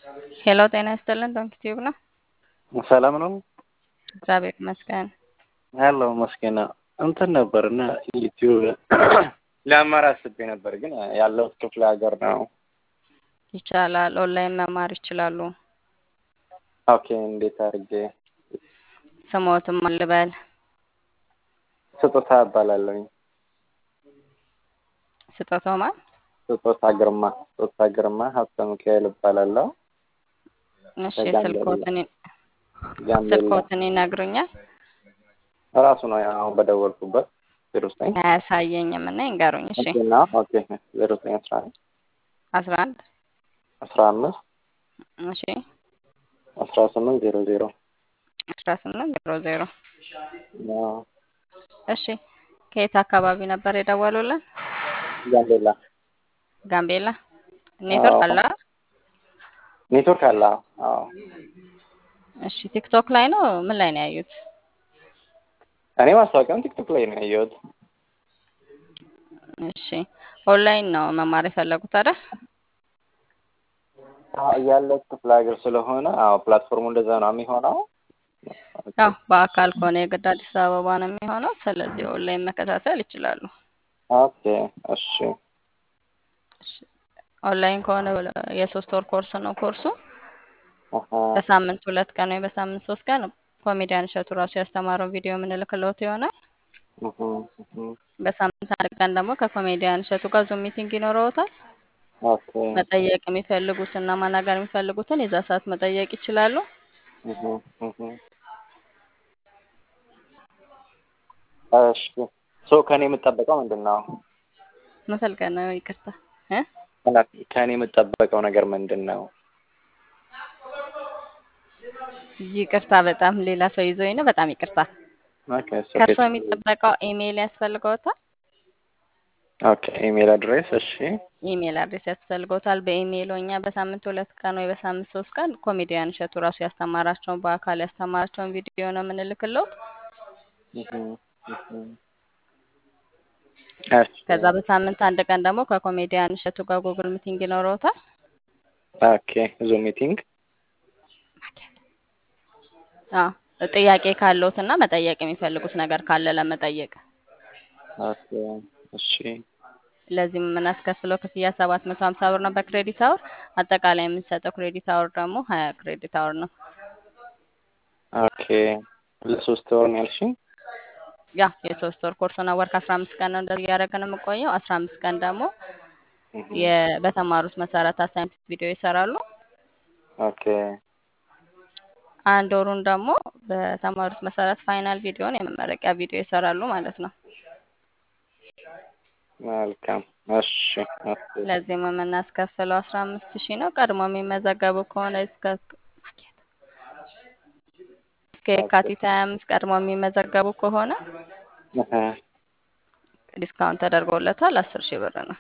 ሄሎ ጤና ይስጥልን ዶንኪ ቲዩብ ነው። ሰላም ነው እግዚአብሔር ይመስገን። ያለው መስገና እንትን ነበር እና ዩቲዩብ ለመማር አስቤ ነበር፣ ግን ያለሁት ክፍለ ሀገር ነው። ይቻላል። ኦንላይን መማር ይችላሉ። ኦኬ እንዴት አድርጌ? ስሞትም አልበል ስጦታ እባላለሁኝ። ስጦታው ማን? ስጦታ ግርማ ስጦታ ግርማ ሀብተ ሚካኤል እባላለሁ። እሺ ከጋምቤላ። ስልኮትን ጋምቤላ ስልኮትን ይነግሩኛል? ራሱ ነው አሁን በደወልኩበት ዜሮ ዘጠኝ አያሳየኝም እና ይንገሩኝ። እሺ ኦኬና ኦኬ ዜሮ ዘጠኝ አስራ አንድ አስራ አንድ አስራ አምስት እሺ አስራ ስምንት ዜሮ ዜሮ አስራ ስምንት ዜሮ ዜሮ እሺ ከየት አካባቢ ነበር የደወሉልን? ጋምቤላ ጋምቤላ። ኔትወርክ አዎ። አለ? ኔትወርክ አለ? አዎ እሺ ቲክቶክ ላይ ነው ምን ላይ ነው ያዩት? እኔ ማስታወቂያውን ቲክቶክ ላይ ነው ያየሁት። እሺ ኦንላይን ነው መማር የፈለጉት አይደል? አዎ፣ ያለው ክፍለ ሀገር ስለሆነ አዎ ፕላትፎርሙ እንደዛ ነው የሚሆነው። ያው በአካል ከሆነ የግድ አዲስ አበባ ነው የሚሆነው። ስለዚህ ኦንላይን መከታተል ይችላሉ። ኦኬ እሺ እሺ፣ ኦንላይን ከሆነ የሶስት ወር ኮርስ ነው ኮርሱ። አሀ በሳምንት ሁለት ቀን ወይ በሳምንት ሶስት ቀን ኮሜዲያን እሸቱ ራሱ ያስተማረውን ቪዲዮ የምንልክለት ይሆናል። እህ እህ በሳምንት አንድ ቀን ደግሞ ከኮሜዲያን እሸቱ ጋር ዙም ሚቲንግ ይኖረውታል። ኦኬ መጠየቅ የሚፈልጉትና ማናገር የሚፈልጉትን የዛ ሰዓት መጠየቅ ይችላሉ። እህ እህ እሺ ሶ ከኔ የምጠበቀው ምንድን ነው? መፈልገል ነው። ይቅርታ እ ከኔ የምጠበቀው ነገር ምንድን ነው? ይቅርታ በጣም ሌላ ሰው ይዞኝ ነው። በጣም ይቅርታ። ኦኬ ሶ ከእርሶ የሚጠበቀው ኢሜይል ያስፈልገውታል። ኦኬ ኢሜል አድሬስ እሺ ኢሜይል አድሬስ ያስፈልገውታል። በኢሜይሉ እኛ በሳምንት ሁለት ቀን ወይ በሳምንት ሶስት ቀን ኮሜዲያን እሸቱ ራሱ ያስተማራቸውን በአካል ያስተማራቸውን ቪዲዮ ነው የምንልክለው። እህ እህ እሺ ከዛ በሳምንት አንድ ቀን ደግሞ ከኮሜዲያን እሸቱ ጋር ጉግል ሚቲንግ ይኖረውታል። ኦኬ ዙም ሚቲንግ አዎ ጥያቄ ካለዎት እና መጠየቅ የሚፈልጉት ነገር ካለ ለመጠየቅ ኦኬ እሺ ለዚህም የምናስከፍለው ክፍያ ሰባት መቶ ሀምሳ ብር ነው በክሬዲት አወር። አጠቃላይ የምንሰጠው ክሬዲት አወር ደግሞ ሀያ ክሬዲት አወር ነው። ኦኬ ለሶስት ወር ነው ያልሽኝ? ያ የሶስት ወር ኮርስ ነው። ወር ከአስራ አምስት ቀን ነው እንደዚህ እያደረግን የምቆየው። አስራ አምስት ቀን ደግሞ እህ የ- በተማሩት መሰረት አሳይመንት ቪዲዮ ይሰራሉ። ኦኬ አንድ ወሩን ደግሞ በተማሩት መሰረት ፋይናል ቪዲዮን የመመረቂያ ቪዲዮ ይሰራሉ ማለት ነው። መልካም እሺ ኦኬ ለዚህም የምናስከፍለው አስራ አምስት ሺህ ነው። ቀድሞ የሚመዘገቡ ከሆነ እስከ እስከ የካቲት ሀያ አምስት ቀድሞ የሚመዘገቡ ከሆነ እህ ዲስካውንት ተደርጎለታል። አስር ሺህ ብር ነው።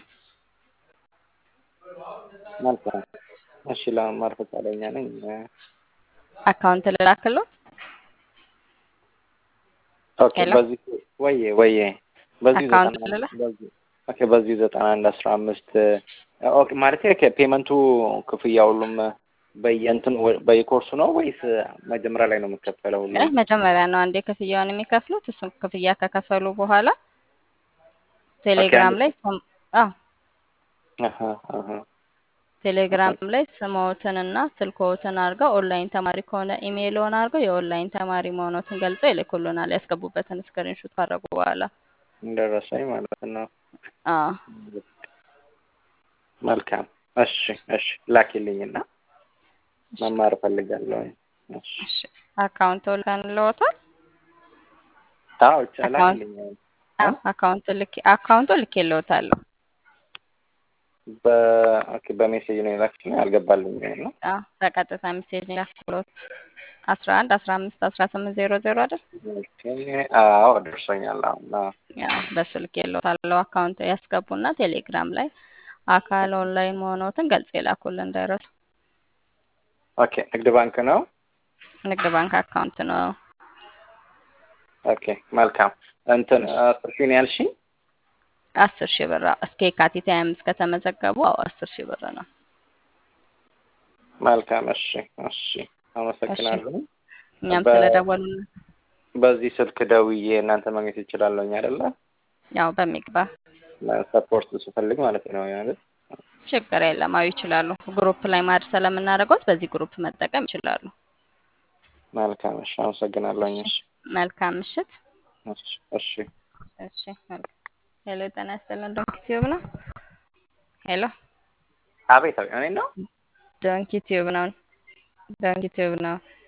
መልካም እሺ ለመማር ፈቃደኛ ነኝ። አካውንት ልላክሎት። ኦኬ ሄሎ በዚህ ወዬ ወዬ በዚህ አካውንት ዘጠና ልላ በዚህ ኦኬ በዚህ ዘጠና አንድ አስራ አምስት ኦኬ ማለት ኦኬ ፔመንቱ ክፍያ ሁሉም በየእንትን በየኮርሱ ነው ወይስ መጀመሪያ ላይ ነው የምከፈለው አይ ሁሉም? መጀመሪያ ነው አንዴ ክፍያውን የሚከፍሉት። እሱን ክፍያ ከከፈሉ በኋላ ኦኬ ቴሌግራም አንድ ላይ ስም አዎ አሀ አሀ ቴሌግራም ላይ ስምዎትንና ስልክዎትን አድርገው ኦንላይን ተማሪ ከሆነ ኢሜይልዎን አድርገው የኦንላይን ተማሪ መሆኖትን ገልጸው ይልኩልናል። ያስገቡበትን ስክሪንሾት ካደረጉ በኋላ እንደረሰኝ ማለት ነው። አዎ መልካም እሺ እሺ ላኪልኝና እሺ መማር እፈልጋለሁ። እሺ እሺ አካውንት ልከንልዎታል። አዎ ብቻ አካውንት ላኪልኝ። እ? አዎ አካውንት ልኬ አካውንቱ ልኬልዎታለሁ። በኦኬ በሜሴጅ ነው የላክሽኝ አልገባልኝም ነው። አዎ በቀጥታ ሜሴጅ ላክሎት አስራ አንድ አስራ አምስት አስራ ስምንት ዜሮ ዜሮ አይደል? ኦኬ አዎ ደርሶኛል። አሁን አዎ ያው በሱ ልኬልዎታለሁ። አካውንት ያስገቡና ቴሌግራም ላይ አካል ኦንላይን መሆኖትን ገልጽ የላኩልን እንዳይረሱ። ኦኬ ንግድ ባንክ ነው። ንግድ ባንክ አካውንት ነው። ኦኬ መልካም እንትን እሺ አስር ሺህ ነው ያልሽኝ? አስር ሺህ ብር አዎ። እስከ የካቲት ሀያ አምስት ከተመዘገቡ አዎ አስር ሺህ ብር ነው። መልካም። እሺ እሺ፣ እሺ አመሰግናለሁ። እኛም በ- ስለደወሉ በዚህ ስልክ ደውዬ እናንተ ማግኘት ይችላለሁኝ አይደለ? ያው በሚግባ ሰፖርት ስፈልግ ማለት ነው ማለት ችግር የለም። አዎ ይችላሉ። ግሩፕ ላይ ማድ ስለምናደርገውት በዚህ ግሩፕ መጠቀም ይችላሉ። መልካም። እሺ፣ አመሰግናለሁኝ። እሺ እሺ መልካም ምሽት። እሺ እሺ። እሺ መልካም። ሄሎ ጤና ይስጥልን። ዶንኪ ቲዩብ ነው። ሄሎ አቤት፣ አቤት፣ እኔ ነው ዶንኪ ቲዩብ ነው። ዶንኪ ቲዩብ ነው።